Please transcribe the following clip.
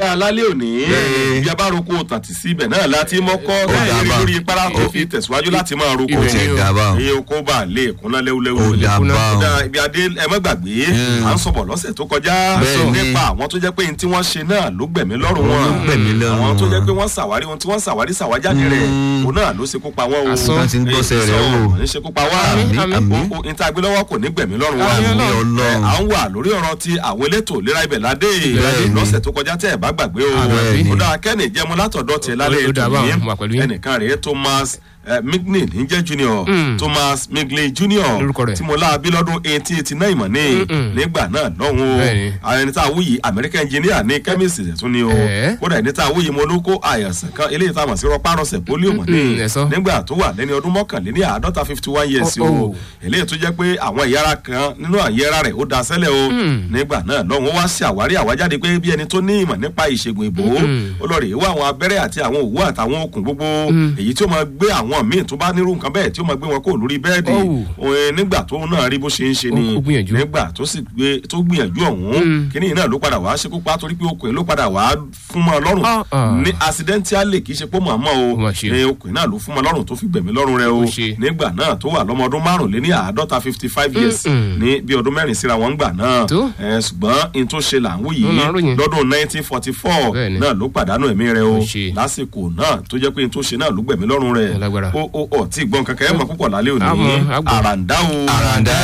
alálẹ́ òní bí a bá roko tàtí sí ibẹ̀ náà láti mọ́kọ́ láti bá. lórí para tó fi tẹ̀síwájú láti máa roko ó ti ẹ̀ dá báwọn. iye oko bá lè kúnná lẹ́wúlẹ́wú Ó dá báwọn. Kódà ibi adé ẹ má gbàgbé à ń sọ̀bọ̀ lọ́sẹ̀ tó kọjá Bẹ́ẹ̀ ni. nípa àwọn tó jẹ́ pé ní tí wọ́n ṣe náà ló gbẹ̀mí lọ́rùn wọn Ló gbẹ̀mí lọ́rùn àwọn tó jẹ́ wọn. pé wọ́n ṣàwárí ohun tí wọ́n ṣàwárí ṣàwájáde rẹ̀ òun náà ló ṣekú pa wọ́n o Asán. Wọ́n ti ń gbọ́sẹ̀ rẹ̀ wò. ní ṣekú pa wá Àmín, àmín. o ní tá a gbé lọ́wọ́ kò ní gbẹ̀mí lọ́rùn wa Àmín Ọlọ́run. Ẹ, à ń wà lórí ọ̀rọ̀ ti àwọn elétò ìlera ibẹ̀ ládé Bẹ́ẹ̀ni. lọ́sẹ̀ tó kọjá tẹ́ ẹ̀ bá gbàgbé o Bẹ́ẹ̀ni. ó dáa kẹ́ni jẹ́mu látọ̀dọ̀ tiẹ̀ lálẹ́ Ó dà ètò báwọn, mo wà pẹ̀lú yìí yín. ẹnìkan rèé Thomas eh, Migney níjẹ́ junior Thomas Migley junior Lórúkọ rẹ̀. tí mo láabi lọ́dún eighteen eighty nine mọ̀ ní nígbà náà lọ́hùn o Bẹ́ẹ̀ni. àwọn ẹni tá a wúyì American engineer ní chemist tún ni o Ẹ̀. kódà ẹni tá a wúyì mo ló kó àyànsán kan eléyìí tá a mọ̀ sí rọpárọsẹ̀ polio mọ̀ ní Mm, ẹ sọ. nígbà tó wà lẹ́ni ọdún mọ́kànléní àádọ́ta fifty one years Oh, o oh. eléyìí tó jẹ́ pé àwọn ẹ̀yà ara kan nínú àyè ara rẹ̀ ó da sẹ́lẹ̀ o nígbà náà lọ́hùn ó wá sí àwárí àwájáde pé bí ẹni tó ní ìmọ̀ nípa ìṣègùn ìbò ó lọ rèé wá àwọn abẹ́rẹ́ àti àwọn òwú àtàwọn okùn gbogbo èyí tí ó máa gbé àwọn míì tó bá nírú nǹkan bẹ́ẹ̀ tí ó máa gbé wọn kó lórí bẹ́ẹ̀dì Oh. Òun, nígbà tó náà rí bó ṣe ń ṣe ni Ó- ó gbìyànjú. nígbà tó sì gbé tó gbìyànjú ọ̀hún kíní náà ló padà wá ṣekú pa torí pé okùn ló padà wá fún mọ́ ọ lọ́rùn Ah, ah. ní accidentally kì í ṣe pé mọ̀ àmọ́ o Ó mà ṣe. ní okùn náà ló fún mọ́ lọ́rùn tó fi gbẹ̀mí lọ́rùn rẹ o Ó ṣe. nígbà náà tó wà lọ́mọ ọdún márùnléní àádọ́ta fifty five years ní bí ọdún mẹ́rin síra wọn gbà náà Tó. ẹ, ṣùgbọ́n n tó ṣe là ń wù Ó yìí là ń ròyìn. lọ́dún nineteen forty four Bẹ́ẹ̀ni. náà ló pàdánù ẹ̀mí rẹ o Ó ṣe. lásìkò náà tó jẹ́ pé n tó ṣe náà ló gbẹ̀mí lọ́rùn rẹ Ó lágbára. ó ó ó tí gbọ́n kankan ẹ̀ mọ̀ púpọ̀ lálẹ́ òní Àmọ́, àgbọ̀. àràǹdá o Àràǹdá